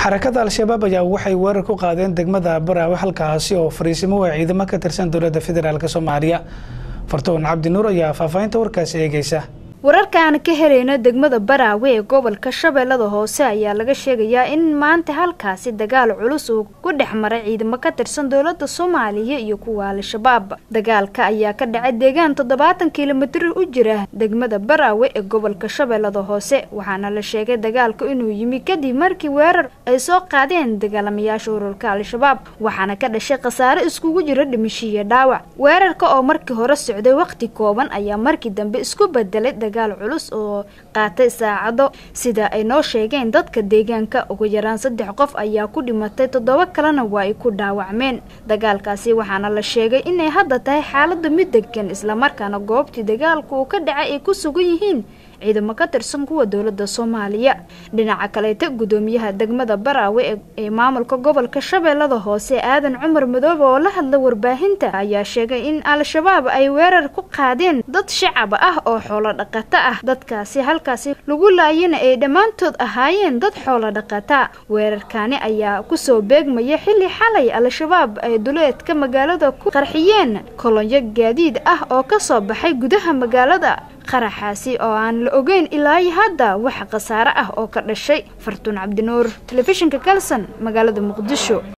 xarakada al-shabaab ayaa waxay weerar ku qaadeen degmada baraawe halkaasi oo fariisimo ay ciidamo ka tirsan dowladda federaalk soomaaliya fartoon cabdi nuur ayaa faahfaahinta warkaasi eegeysa wararkaan ka helayno degmada baraawe ee gobolka shabeellada hoose ayaa laga sheegayaa in maanta halkaasi dagaal culus uu ku dhex maray ciidamo ka tirsan dowladda soomaaliya iyo kuwa al-shabaab dagaalka ayaa ka dhacay deegaan toddobaatan kilomitir u jira degmada baraawe ee gobolka shabeellada hoose waxaana la sheegay dagaalku inuu yimi kadib markii weerar ay soo qaadeen dagaalamayaasha ururka al-shabaab waxaana ka dhashay khasaare iskugu jira dhimishiiyo dhaawac weerarka oo markii hore socday waqti kooban ayaa markii dambe isku bedelay dagaal culus oo qaatay saacado sida ay noo sheegeen dadka deegaanka ugu yaraan saddex qof ayaa ku dhimatay toddoba kalena waa ay ku dhaawacmeen dagaalkaasi waxaana la sheegay inay hadda tahay xaalada mid degan islamarkaana goobtii dagaalku uu ka dhacay ay ku sugan yihiin ciidamo ka tirsan kuwa dowladda soomaaliya dhinaca kaleeta gudoomiyaha degmada baraawe ee maamulka gobolka shabeellada hoose aadan cumar madoobe oo la hadla warbaahinta ayaa sheegay in al-shabaab ay weerar ku qaadeen dad shacab ah oo xoolo dhaqato ah dadkaasi halkaasi lagu laayana ay dhammaantood ahaayeen dad xoolo dhaqata weerarkaani ayaa kusoo beegmaya xilli xalay al-shabaab ay duleedka magaalada ku qarxiyeen kolonyo gaadiid ah oo kasoo baxay gudaha magaalada qaraxaasi oo aan la ogeyn ilaa hadda wax khasaare ah oo ka dhashay fartuun cabdinuur telefishinka kalson magaalada muqdisho